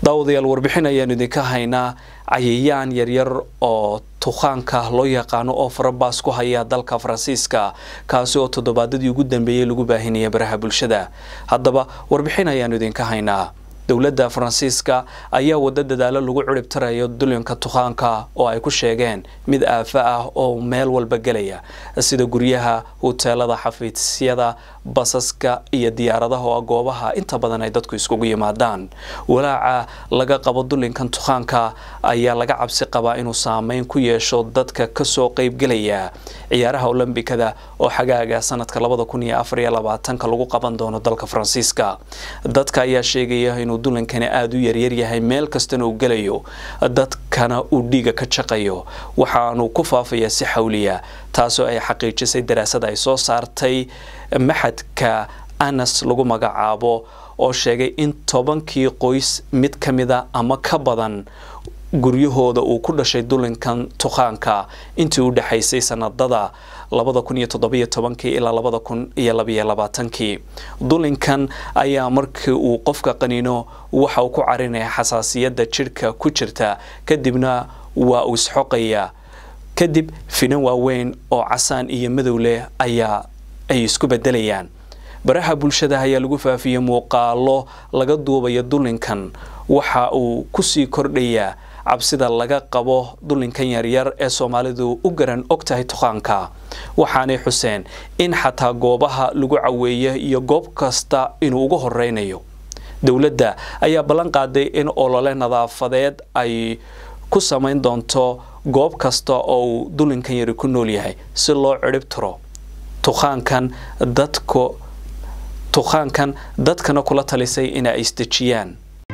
daawadayaal warbixin ayaanu idinka haynaa cayayaan yaryar oo tukhaanka loo yaqaano oo farabaas ku haya dalka faransiiska kaasi oo toddobaadadii ugu dambeeyey lagu baahinaya baraha bulshada haddaba warbixin ayaanu idinka haynaa dowladda faransiiska ayaa wado dadaalo lagu cirib tarayo dulinka tukhaanka oo ay ku sheegeen mid aafa ah oo meel walba gelaya sida guryaha huteelada xafiisyada basaska iyo diyaaradaha oo goobaha inta badan ay dadku iskugu yimaadaan walaaca laga qabo dulinkan tukhaanka ayaa laga cabsi qabaa inuu saameyn ku yeesho dadka kasoo qeybgelaya ciyaaraha olombikada oo xagaaga sanadka labada kun iyo afar iyo labaatanka lagu qaban doono dalka faransiiska dadka ayaa sheegaya inuu dulankani aada u yaryar yahay meel kastana uu gelayo dadkana uu dhiiga ka jaqayo waxaanu ku faafayaa si xawliya taasoo ay xaqiijisay daraasada ay soo saartay maxadka anas lagu magacaabo oo sheegay in tobankii qoys mid ka mida ama ka badan guryahooda uu ku dhashay dulinkan tukhaanka intii u dhexaysay sanadada labada kun iyo toddobiyo tobankii ilaa labada kun iyo labiyo labaatankii dulinkan ayaa markii uu qofka qaniino waxa uu ku carinaya xasaasiyadda jidhka ku jirta kadibna waa uu isxoqaya kadib finan waaweyn oo casaan iyo madow leh ayaa ay isku bedelayaan baraha bulshada ayaa lagu faafiyey muuqaalo laga duubayo dulinkan waxa uu kusii kordhayaa cabsida laga qabo dulinkan yaryar ee soomaalidu u garan og tahay tukhaanka waxaanay xuseen in xataa goobaha lagu caweeya iyo goob kasta inuu uga horeynayo dowladda ayaa ballan qaaday in olole nadaafadeed ay ku samayn doonto goob kasta oo uu dulinkan yari ku nool yahay si loo cirhib tiro tukhaankan dadka tukhaankan dadkana kula talisay in ay isdejiyaan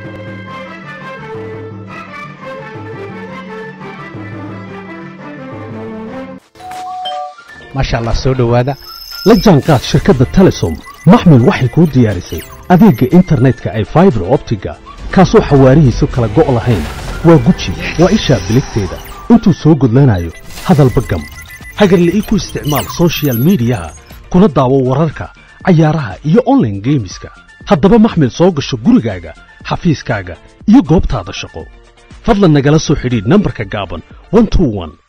maasha allah soo dhowaada la jaanqaad shirkadda telesom maxmil waxay kuu diyaarisay adeegga internetka ay faibar optiga kaasoo xawaarihiisu kala go' lahayn waa guji waa ishaa biligteeda intuu soo gudlanayo hadalba gam hagarla'ii ku isticmaal sochial midiyaha kuna daawo wararka cayaaraha iyo onlaine geemiska haddaba maxmil soo gasho gurigaaga xafiiskaaga iyo goobtaada shaqo fadlan nagala soo xidhiidh nambarka gaaban